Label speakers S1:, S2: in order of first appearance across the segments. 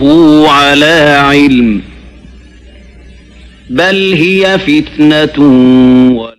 S1: على علم بل هي فتنة و...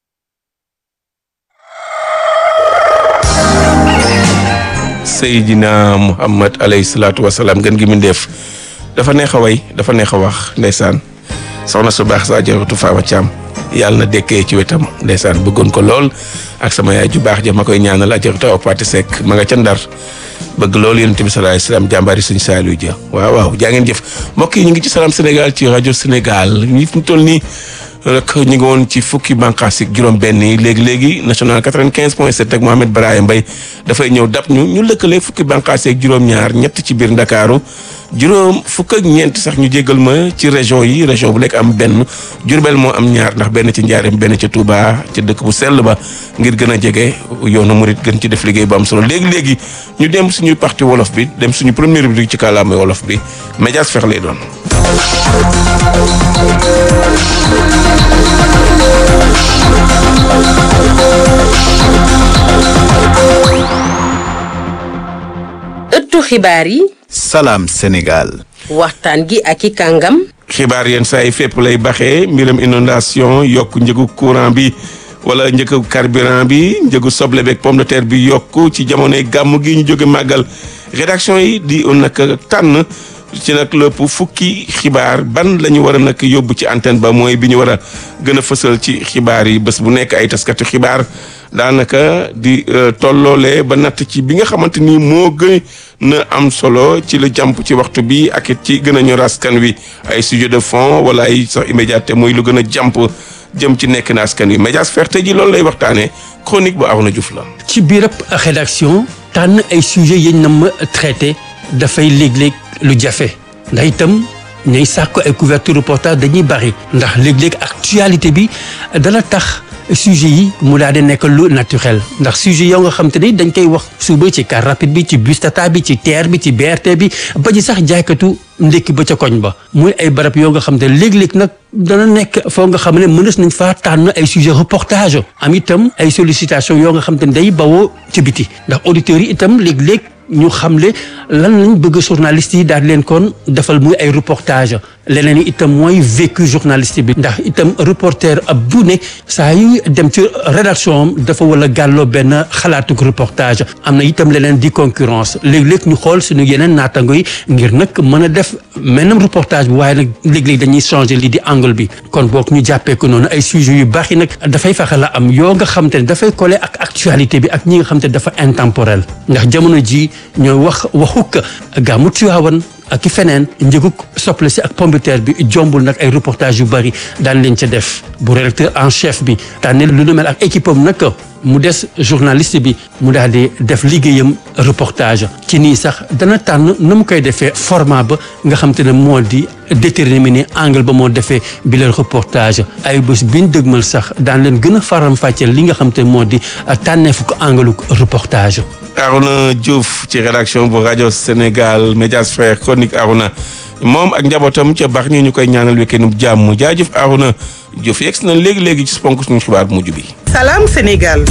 S2: Seydina Muhammad alayhi salaatu wa salaam gën gi mu def dafa neex a way dafa neex a wax ndeysaan soxna su baax saa jaratu Faama Caam yàlla na dekkee ci wetam ndeysaan bëggoon ko lool ak sama yaay ju baax ja ma koy ñaanal ajaratu aw Pati Seck ma nga ca Ndar bëgg loolu yonent bi sallallahu alayhi wasallam jàmbaari suñu Saliou ja waaw waaw jaa ngeen jëf mbokk yi ñu ngi ci Salam Sénégal ci rajo Sénégal ñi fi mu toll nii rek ñu ngi woon ci fukki bànqaas yi juróom-benn yi léegi léegi national 95 point 7 ak Mohamed Brahim Mbaye dafay ñëw dab ñu ñu lëkkale fukki bànqaas yi juróom-ñaar ñett ci biir Ndakaaru juróom fukk ak ñeent sax ñu jégal ma ci région yi région bu nekk am benn Jurbel moo am ñaar ndax benn ci Njaareem benn ci Touba ci dëkk bu sell ba ngir gën a jege yoonu murit gën ci def liggéey bu am solo léegi léegi ñu dem suñu parti wolof bi dem suñu première rubrique ci kàllaama wolof bi médias fex lay doon.
S3: ëttu xibaar yi
S4: Salam Sénégal.
S3: waxtaan gi ak i kàngam
S2: xibaar yenn saa yi fépp lay baxee mbiram inondation yokk njëgu courant bi wala njëgu carburant bi njëgu soble beeg pomme de terre bi yokk ci jamonoy gàmm gi ñu jóge màggal rédaction yi di nag tànn ci nag lépp fukki xibaar ban la ñu war a nag yóbbu ci antenne ba mooy bi ñu war a gën a fësal ci xibaar yi bés bu nekk ay taskatu xibaar daanaka di tolloole ba natt ci bi nga xamante ni moo gën na am solo ci la jàmp ci waxtu bi ak it ci gën a ñor askan wi ay sujet de fond wala ay sax immédiateté mooy lu gën a jàmp jëm ci nekk na askan wi médias ferte ji loolu lay waxtaanee chronique bu Arona Diouf la.
S5: ci biirab rédaction tànn ay sujets yi na ma traité dafay léeg-léeg lu jafe ndax itam ñay sàkk ay couverture reportage dañuy bari ndax léeg-léeg actualité bi dana tax sujet yi mu daal di nekk lu naturel ndax sujet yow nga xam te ni dañ koy wax suba ci car rapide bi ci bus tata bi ci TER bi ci BRT bi ba ci sax jaaykatu ndékki ba ca koñ ba muy ay barab yoo nga xam te léeg-léeg nag dana nekk foo nga xam ne mënees nañ faa tànn ay sujet reportage am itam ay sollicitation yoo nga xam te ne day bawoo ci biti ndax auditeurs yi itam léeg-léeg ñu xamle lan lañ bëgg journaliste yi daal leen kon defal muy ay reportage leneen yi itam mooy vécu journaliste bi ndax itam reporter ab bu ne saa yu dem ci rédaction am dafa wala gàlloo benn xalaatuk reportage am na itam leneen di concurrence léeg-léeg ñu xool suñu yeneen naatango yi ngir nag mën a def menam reportage bi waaye nag léeg-léeg dañuy changer lii di angle bi kon boog ñu jàppee ko noonu ay sujets yu baax yi nag dafay fexe la am yoo nga xam te ne dafay coller ak actualité bi ak ñi nga xam te ne dafa intemporel ndax jamono ji ñooy wax waxuk gàmmu Tiwaawan ak i feneen njëguk soble si ak pombiteer bi jombul nag ay reportage yu bari daan leen ca def bu rédacteur en chef bi tànne lu nu mel ak équipe am nag mu des journaliste bi mu daal di def liggéeyam reportage ci nii sax dana tànn na mu koy defee format ba nga xam te ne moo di déterminer angle ba moo defee bi leen reportage ay bés biñ dëgmal sax daan leen gën a faram fàcceel li nga xam te ne moo di tànneefu ko angle reportage
S2: Arona Diouf ci rédaction bu rajo Sénégal Médias Frères chronique Arona moom ak njabootam ca baax ñu ñu koy ñaanal weekend bu jàmm jaajëf Arona Diouf yegg si na léegi léegi ci ponk suñu xibaar bu mujj bi.
S6: Salam Sénégal.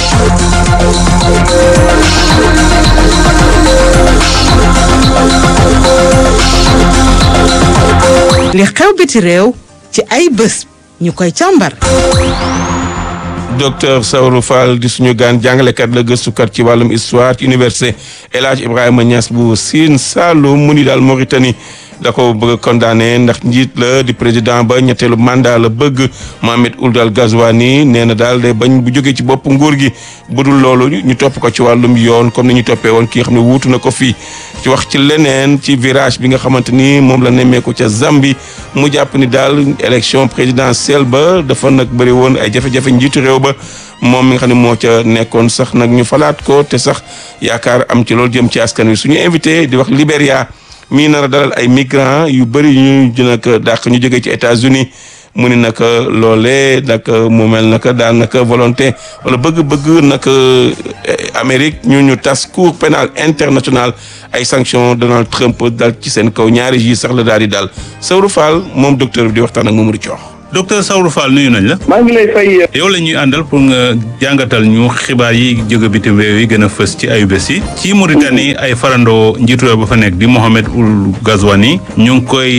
S6: li xew biti réew ci ay bés ñu koy càmbar.
S2: docteur Saourou Fall di suñu gaan jàngalekat la gëstukat ci wàllum histoire ci université El Hadj Ibrahima Niass bu Sine Saloum mu ni daal Mauritanie da ko bëgg condamné ndax njiit la di président ba ñetteelu mandat la bëgg Mohamed Ould Al Ghazouani nee na daal de bañ bu jógee ci bopp nguur gi budul loolu ñu topp ko ci wàllum yoon comme ni ñu toppee woon ki nga xam ne wuutu na ko fii ci wax ci leneen ci virage bi nga xamante ni moom la nemmeeku ca Zambie mu jàpp ni daal élection présidentielle ba dafa nag bëri woon ay jafe-jafe njiitu réew ba moom mi nga xam ne moo ca nekkoon sax nag ñu falaat ko te sax yaakaar am ci loolu jëm ci askan wi suñu invité di wax Libéria mii nar a dalal ay migrants yu bëri ñu nag dàq ñu jógee ci États-Unis mu ni nag loolee nag mu mel nag daanaka volonté wala bëgg-bëgg nag Amérique ñu ñu tas cour pénal international ay sanctions Donald Trump dal ci seen kaw ñaari ji sax la daal di dal Saourou Fall moom docteur bi di waxtaan ak Mamadou Thior.
S4: docteur Saourou Fall nuyu nañ la.
S7: maa ngi lay fay.
S4: yow la ñuy àndal pour nga jàngatal ñu xibaar yi jóge bitim réew yi gën a fës ci ayubés yi ci Mauritanie ay farandoo njiitu réew ba fa nekk di Mohamed Ould Ghazouani ñu ngi koy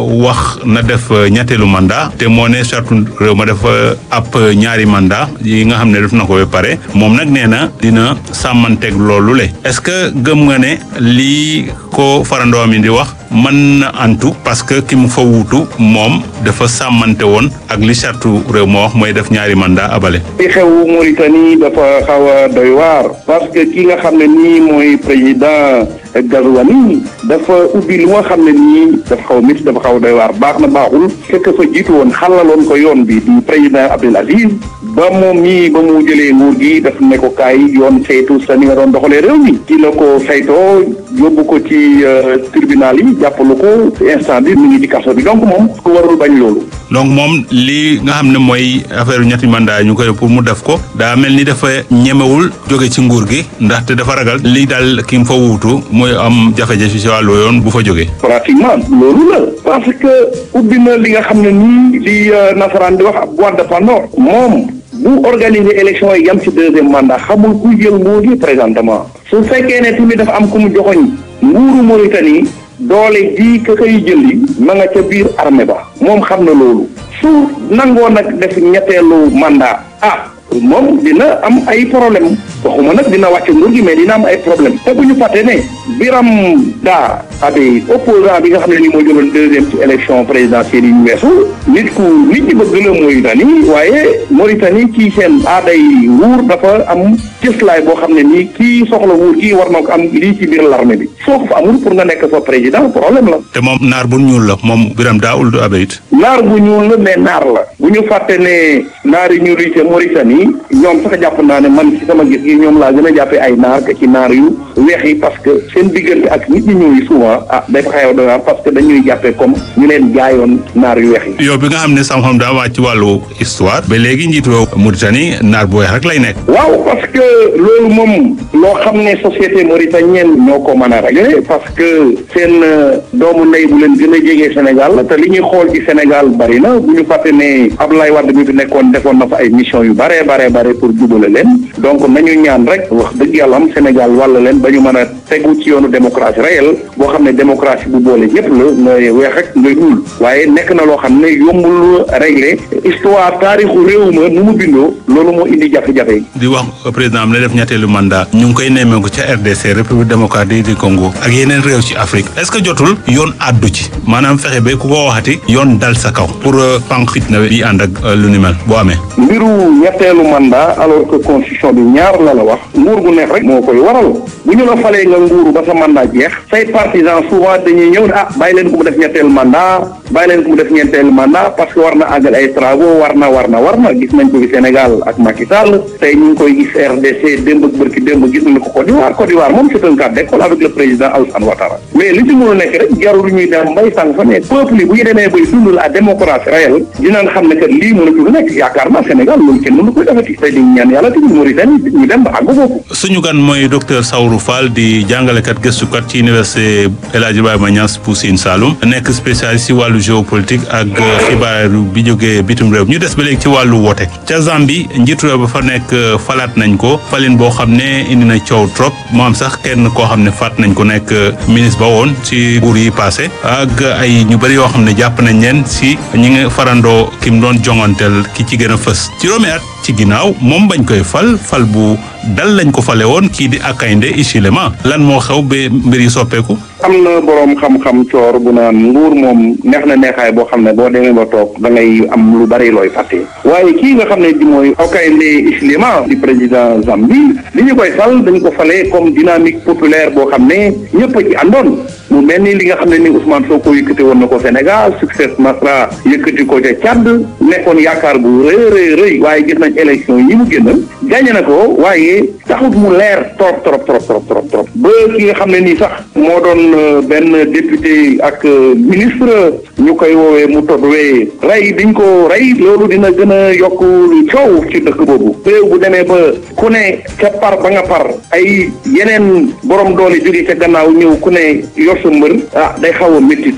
S4: wax na def ñetteelu mandat te moo ne charte réew ma def ab ñaari mandat yi nga xam ne def na ko ba pare moom nag nee na dina sàmmanteeg loolu le est-ce que gëm nga ne lii ko farandoo mi di wax mën na antu parce que ki mu fa wuutu moom dafa sàmmante woon ak li charte réew ma wax mooy def ñaari mandat abale
S7: li xew Mauritanie dafa xaw a doy waar parce que ki nga xam ne nii mooy président Ghazouani dafa ubbi lu nga xam ne nii dafa xaw a métti dafa xaw a doy waar baax na baaxul fekk fa jiitu woon xalaloon ko yoon bi di président Abdel Aziz ba moom mii ba mu jëlee nguur gi daf ne ko kaay yoon saytu sa ni nga doon doxalee réew mi ci la ko saytoo yóbbu ko ci tribunal yi jàppalu ko instant bi mu ngi ci kaso bi donc moom ku warul bañ loolu.
S4: donc moom li nga xam ne mooy affaire ñetti mandat ñu koy pour mu def ko daa mel ni dafa ñemewul jóge ci nguur gi ndaxte dafa ragal li daal ki mu fa wuutu mooy am jafe-jafe ci wàllu yoon bu fa jógee.
S7: pratiquement loolu la parce que ubbi na li nga xam ne nii li nasaraan di wax ab boîte de Pandore moom bu organiser élection yi yam ci deuxième mandat xamul ku jël nguur gi présentement su fekkee ne tamit dafa am ku mu joxoñ nguuru Mauritanie doole ji ka koy jëli ma nga ca biir armée ba moom xam na loolu su nangoo nag def ñetteelu mandat ah moom dina am ay problème waxuma nag dina wàcc nguur gi mais dina am ay problème te bu ñu fàtte ne Biram daa abe opposant bi nga xam ne ni moo jëloon deuxième ci élection présidentielle yi ñu weesu nit ku nit ñi bëgg la Mauritanie waaye Mauritanie ci seen aaday nguur dafa am cëslaay boo xam ne nii kii soxla nguur gi war na ko am lii ci biir l'armée bi soo ko fa amul pour nga nekk fa président problème la
S4: te moom naar bu ñuul la moom Biram daa Ould abe it.
S7: naar bu ñuul la mais naar la bu ñu fàtte ne naar yi ñuul yi ca Mauritanie ñoom sax jàpp naa ne man ci sama gis gi ñoom laa gën a jàppee ay naar que ci naar yu weex yi parce que seen diggante ak nit ñi ñuul yi souvent ah day fa xew doy parce que dañuy jàppee comme ñu leen jaayoon naar yu weex yi.
S4: yow bi nga xam ne sam-xam daa wàcc ci wàllu histoire ba léegi njiitu réew Mauritanie naar bu weex rek lay nekk.
S7: waaw parce que loolu moom loo xam ne société mauritanienne ñoo ko mën a régler parce que seen doomu ndey bu leen gën a jege Sénégal te li ñuy xool ci Sénégal bari na bu ñu fàtte ne Abdoulaye Wade mi fi nekkoon defoon na fa ay mission yu bare bare bare pour jubale leen donc nañu ñaan rek wax dëgg yàlla am Sénégal wàll leen ba ñu mën a tegu ci yoonu démocratie réelle boo xam ne démocratie bu boole ñëpp la ngay weex ak ngay ñuul waaye nekk na loo xam ne yombul régler histoire taarixu réew ma nu mu bindoo loolu moo indi jafe-jafe yi.
S4: di wax président am ne def ñetteelu mandat ñu ngi koy nemmeeku ca RDC République démocratique du Congo ak yeneen réew ci Afrique est-ce que jotul yoon àddu ci maanaam fexe ba ku ko waxati yoon dal sa kaw pour pank fitna bi ànd ak lu ni mel boo amee.
S7: mbiru ñetteelu mandat alors que constitution bi ñaar la la wax nguur gu nekk rek moo koy waral bu ñu la falee nga nguuru ba sa mandat jeex say partisans souvent dañuy ñëw ne ah bàyyi leen ko mu def ñetteelu mandat bàyyi leen ko mu def ñetteelu mandat parce que war na àggal ay travaux war na war na war na gis nañ ko fi Sénégal ak Macky Sall tey ñu ngi koy gis RDC démb ak bërki démb gis nañ ko Côte d'Ivoire Côte d'Ivoire moom c'est un cas d'école avec le président Alassane Ouattara mais li ci mën a nekk rek jarul ñuy dem mbay sànq fa ne peuple yi bu ñu demee bay dund la démocratie réelle dinañ xam ne que lii mënatul nekk yaakaar naa Sénégal loolu kenn mënu koy defati te di ñaan yàlla tamit Mauritanie ñu dem ba àgg foofu
S4: suñu gan mooy docteur Saourou Fall di jàngalekat gëstukat ci université El Hadj Ibrahima Niass bu Sine Saloum nekk spécialiste ci wàllu géopolitique ak xibaar bi jógee bitim réew ñu des ba léegi ci wàllu woote ca Zambie njiitu réew ba fa nekk falaat nañ ko falin boo xam ne indi na coow trop mu am sax kenn koo xam ne faat nañ ko nekk ministre ba woon ci nguur yi passé ak ay ñu bëri yoo xam ne jàpp nañ leen si ñi nga farandoo ki mu doon jonganteel ki ci gën a fës juróomi at ci ginnaaw moom bañ koy fal fal bu dal lañ ko fale woon kii di Akande Hichilema lan moo xew ba mbir yi soppeeku.
S7: am na boroom xam-xam coor bu naan nguur moom neex na neexaay boo xam ne boo demee ba toog da ngay am lu bari looy fàtte waaye kii nga xam ne di mooy Hakainde Hichilema di président Zambie li ñu koy fal dañ ko falee comme dynamique populaire boo xam ne ñëpp a ci àndoon mu mel ni li nga xam ne ni Ousmane Sonko yëkkati woon na ko Sénégal succès Masra yëkkati ko ca Tchad nekkoon yaakaar bu rëy rëy rëy waaye gis nañ élection yi mu génn gagné na ko waaye taxut mu leer trop trop trop trop trop trop ba ki nga xam ne nii sax moo doon benn député ak ministre ñu koy woowee mu todwee rey diñ ko rey loolu dina gën a yokk coow ci dëkk boobu réew bu demee ba ku ne ca par ba nga par ay yeneen borom doole jóge ca gannaaw ñëw ku ne yor sa mbër ah day xaw a métti trop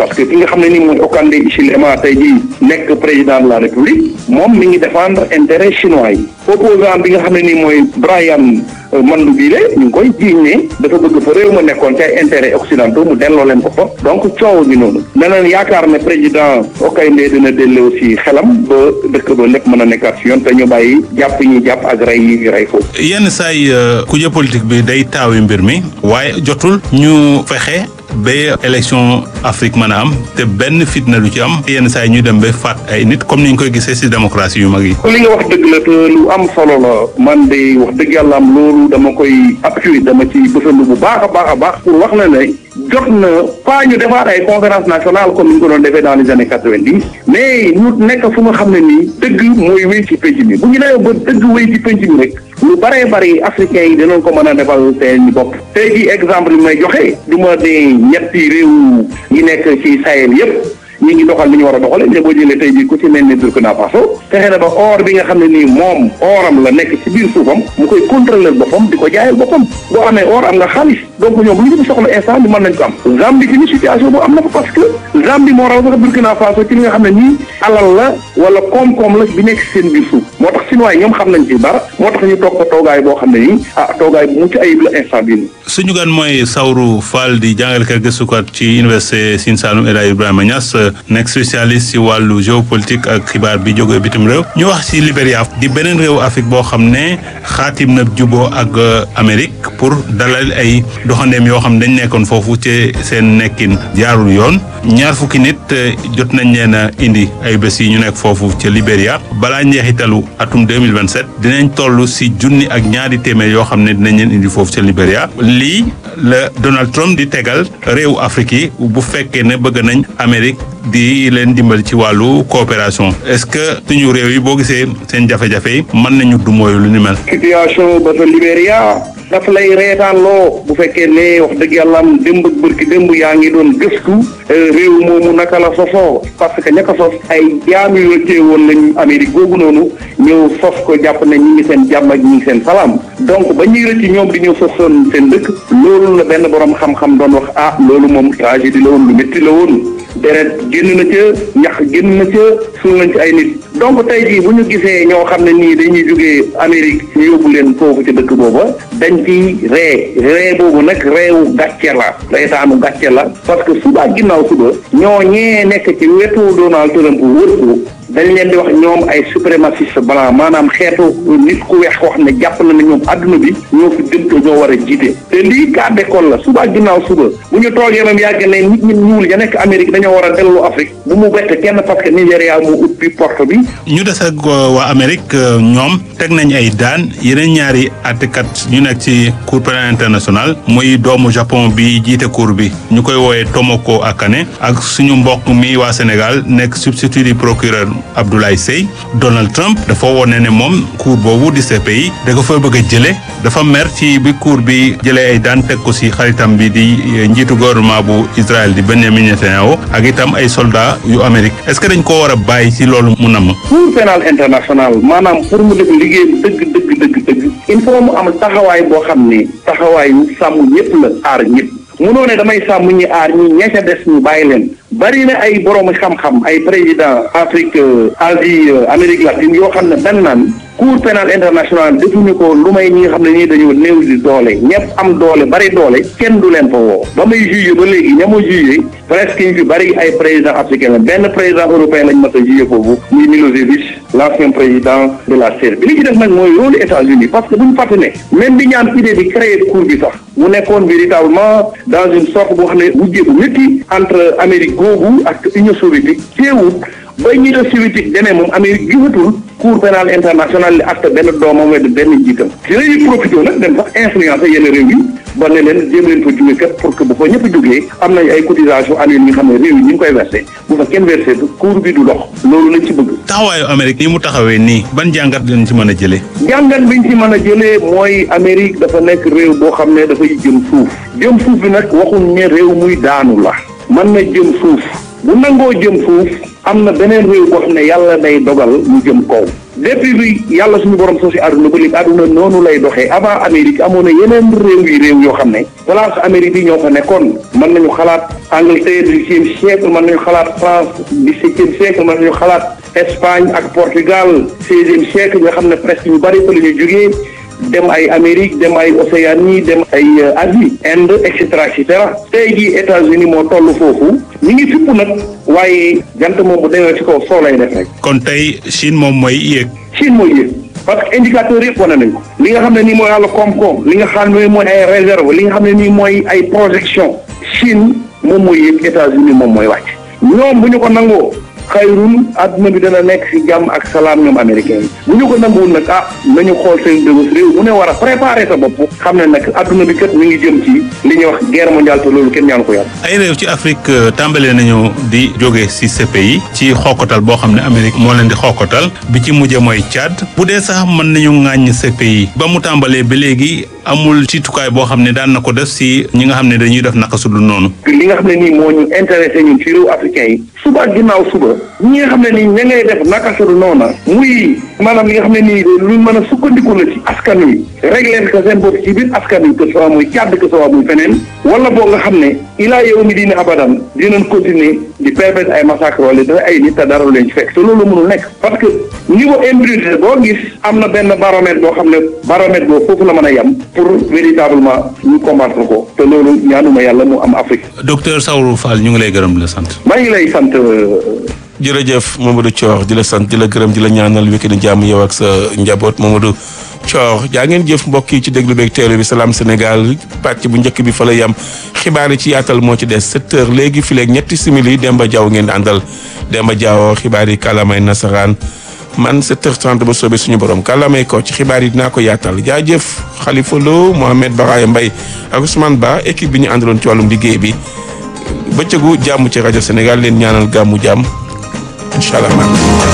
S7: parce que ki nga xam ne nii mooy Hakainde Hichilema tey jii nekk président de la république moom mi ngi défendre intérêt chinois yi opposant bi nga xam ne nii mooy Brian Mandou Bile ñu ngi koy jiiñ ne dafa bëgg fa réew ma nekkoon ci ay intérêt occidentaux mu delloo leen ko fa donc coow gi noonu neneen yaakaar ne président Hakainde dina delloo si xelam ba dëkk ba lépp mën a nekkaat si yoon te ñu bàyyi jàpp ñi jàpp ak rey yi rey foofu
S4: yenn saay kuje politique bi day taawi mbir mi waaye jotul ñu fexe ba élection Afrique mën a am te benn fitna du ci am yenn saa yi ñu dem ba faat ay nit comme ni ñu koy gisee ci démocratie yu mag yi.
S7: li nga wax dëgg la te lu am solo la man de wax dëgg yàlla am loolu dama koy appuyer dama ci bësandu bu baax a baax a baax pour wax na ne jot na pas ñu defaat ay conférence nationale comme ni ñu ko doon defee dans les années quatre-vingt-dix mais ñu nekk fu nga xam ne nii dëgg mooy wéy ci penc mi bu ñu demee ba dëgg wéy ci penc mi rek lu bëree bëri africains yi dinañ ko mën a defal seen bopp tey jii exemple bi may joxe du ma ne ñetti réew yi nekk ci Sahel yépp ñi ngi doxal li ñu war a doxale mais boo jëlee tey jii ku ci mel ni Burkina Faso fexe na ba or bi nga xam ne nii moom oram la nekk ci biir suufam mu koy contrôler boppam di ko jaayal boppam boo amee or am nga xaalis donc ñoom lu ñu soxla instant bi mën nañ ko am Zambie ci ni situation boobu am na fa parce que Zambie moo raw sax Burkina Faso ci li nga xam ne nii alal la wala koom-koom la bi nekk seen biir suuf moo tax Chinois yi ñoom xam nañ ci dara moo tax ñu toog ko toogaay boo xam ne nii ah toogaay bu mucc ayib la instant bii nii
S4: suñu gan mooy Saourou Fall di jàngalekat gëstukat ci université Sine Saloum El Hadji Ibrahima Niass nekk spécialiste ci wàllu géopolitique ak xibaar bi jógee bitim réew ñu wax ci Libéria di beneen réew Afrique boo xam ne xaatim na juboo ak Amérique pour dalal ay doxandeem yoo xam ne dañ nekkoon foofu ci seen nekkin jaarul yoon ñaar fukki nit jot nañ leen a indi ay bés yi ñu nekk foofu ca Libéria balaa njeexitalu atum 2027 dinañ toll ci junni ak ñaari téeméer yoo xam ne dinañ leen indi foofu ca Libéria lii la Donald Trump di tegal réewu Afrique yi bu fekkee ne bëgg nañ Amérique di leen dimbali ci wàllu coopération est-ce que suñu réew yi boo gisee seen jafe-jafe yi mën nañu du mooyu lu ni mel.
S7: situation ba sa Libéria daf lay reetaan loo bu fekkee ne wax dëgg yàlla am démb ak bërki démb yaa ngi doon gëstu réew moomu naka la sosoo parce que ña ko sos ay jaam yu wëccee woon lañu Amérique googu noonu ñëw sos ko jàpp ne ñi ngi seen jàmm ak ñi ngi seen salaam donc ba ñuy rëcc ñoom di ñëw sosoon seen dëkk loolu la benn borom xam-xam doon wax ah loolu moom tragédie la woon lu métti la woon deret génn na ca ñax génn na ca suul nañ ci ay nit donc tey jii bu ñu gisee ñoo xam ne nii dañuy jógee Amérique ñu yóbbu leen foofu ci dëkk booba dañ ci ree ree boobu nag reewu gàcce la reetaanu gàcce la parce que suba ak ginnaaw suba ñoo ñee nekk ci wetu Donald Trump wër ko dañ leen di wax ñoom ay suprémaciste blanc maanaam xeetu nit ku weex koo xam ne jàpp na ne ñoom adduna bi ñoo fi dëntoo ñoo war a jiite te lii cas d'école la suba ak ginnaaw suba bu ñu toogee même yàgg ne nit ñi ñuul ya nekk Amérique dañoo war a dellu Afrique bu mu bett kenn parce que Nigéria mu ubbi porte bi
S4: ñu des ak waa Amérique ñoom teg nañ ay daan yeneen ñaari àttekat ñu nekk ci cour pénale internationale muy doomu Japon bi jiite cour bi ñu koy woowee Tomoko Akane ak suñu mbokk mi waa Sénégal nekk substitut du procureur Abdoulaye Seye Donald Trump dafa wone ne moom cour boobu di CPI da ko fa bëgg a jële dafa mer ci bi cour bi jëlee ay daan teg ko ci xaritam bi di njiitu gouvernement bu Israël di Benjamin Netanyahu ak itam ay soldats yu Amérique est-ce que dañ ko war a bàyyi ci loolu mu namm
S7: cour pénal international maanaam pour mu def liggéeyam dëgg dëgg dëgg dëgg il faut mu am taxawaay boo xam ne taxawaayu sàmm ñëpp la aar ñëpp munoo ne damay sàmm ñi aar ñi ña ca des ñu bàyyi leen bari na ay borom xam-xam ay président Afrique Asie Amérique latine yoo xam ne dañ naan cour pénal international defuñu ko lu may ñi nga xam ne ñii dañoo néew di doole ñëpp am doole bari doole kenn du leen fa woo ba may jugé ba léegi ña ma jugé presque ñu fi bari ay président africain la benn président européen lañ mas a jugé foofu muy Milosevic l'ancien président de la Serbie li ci def nag mooy rôle États-Unis parce que bu ñu fàtte ne même bi ñaan idée di créer cour bi sax mu nekkoon véritablement dans une sorte boo xam ne wujjee bu métti entre Amérique googu ak Union soviétique teewut ba Union soviétique demee moom Amérique gisatul cour pénal international li acte benn doomam wedd benn njiitam ci lañuy profité nag dem sax influencer yenn réew yi ba ne leen jéem leen fa jóge kat pour que bu fa ñëpp jógee am nañ ay cotisation annuelle yi nga xam ne réew yi ñu ngi koy versé bu fa kenn versé cour bi du dox loolu lañ ci bëgg
S4: taxawaayu Amérique ni mu taxawee nii ban jàngat lañ ci mën a jëlee
S7: jàngat biñ ci mën a jëlee mooy Amérique dafa nekk réew boo xam ne dafay jëm suuf jëm suuf bi nag waxuñ ne réew muy daanu la mën na jëm suuf bu nangoo jëm suuf am na beneen réew boo xam ne yàlla day dogal mu jëm kaw depuis bi yàlla suñu borom soo si àdduna ba léegi àdduna noonu lay doxee avant Amérique amoon na yeneen réew yi réew yoo xam ne place Amérique yi ñoo fa nekkoon mën nañu xalaat Angleterre du dix-septième siècle mën nañu xalaat France dix-septième siècle mën nañu xalaat Espagne ak Portugal seizième siècle nga xam ne presque ñu bari fa la ñu jógee dem ay Amérique dem ay Océanie dem ay Asie Inde et cetera et cetera tey jii États-Unis moo toll foofu ñu ngi fipp nag waaye jant moom bu demee ci kaw soo lay def rek.
S4: kon tey Chine moom mooy yéeg.
S7: Chine mooy yéeg parce que indicateur yëpp wane nañ ko li nga xam ne nii mooy wàllu koom-koom li nga xam ne mooy ay réserve li nga xam ne nii mooy ay projection Chine moom mooy yéeg États-Unis moom mooy wàcc ñoom bu ñu ko nangoo xayrun àdduna bi dana nekk ci jàmm ak salaam ñoom américain yi bu ñu ko nanguwul nag ah nañu xool seen dëgës réew mu ne war a préparer sa bopp xam ne nag àdduna bi kat mi ngi jëm ci li ñuy wax guerre mondiale te loolu kenn ñaanu ko yàlla.
S4: ay réew ci Afrique tàmbalee nañu di jóge ci CPI ci xokkatal boo xam ne Amérique moo leen di xokkatal bi ci mujje mooy Tchad bu dee sax mën nañu ŋàññ CPI ba mu tàmbalee ba léegi amul ciitukaay boo xam ne daan na ko def ci ñi nga xam ne dañuy def naka su dul noonu.
S7: li nga xam ne nii moo ñu intéressé ñun ci réew africain yi suba ak ginnaaw suba ñi nga xam ne nii ña ngay def naka su dul noonu muy maanaam li nga xam ne nii lu mën a sukkandiku la ci askan wi régler ko seen bopp ci biir askan wi que soit muy Tchad que soit muy feneen wala boo nga xam ne ilaa yow mi dina abadan dinañ continuer di permettre ay massacre wala dafa ay nit te dara leen ci fekk te loolu mënul nekk parce que niveau impunité boo gis am na benn baromètre boo xam ne baromètre boobu foofu la mën a yem pour véritablement ñu combattre ko te loolu ñaanuma yàlla mu am Afrique.
S4: docteur Saourou Fall ñu ngi lay gërëm di la sant.
S7: maa ngi lay sant.
S2: jërëjëf Mamadou Thior di la sant di la gërëm di la ñaanal week-end jàmm yow ak sa njaboot Mamadou Thior jaa ngeen jëf mbokk yi ci déglu beeg teelu bi Salam Sénégal pàcc bu njëkk bi fa la yam xibaar yi ci yaatal moo ci des 7 heures léegi fi léegi ñetti simili Demba Diaw ngeen àndal Demba Diaw xibaar yi kàllaamay nasaraan man 7h30 ba soobee suñu borom kàllaamay ko ci xibaar yi dinaa ko yaatal jaajëf Khalifa Lo Mohamed Baraya Mbaye ak Ousmane Ba équipe bi ñu àndaloon ci wàllum liggéey bi bëccëgu jàmm ci rajo Sénégal leen ñaanal gàmmu jàmm incha allah.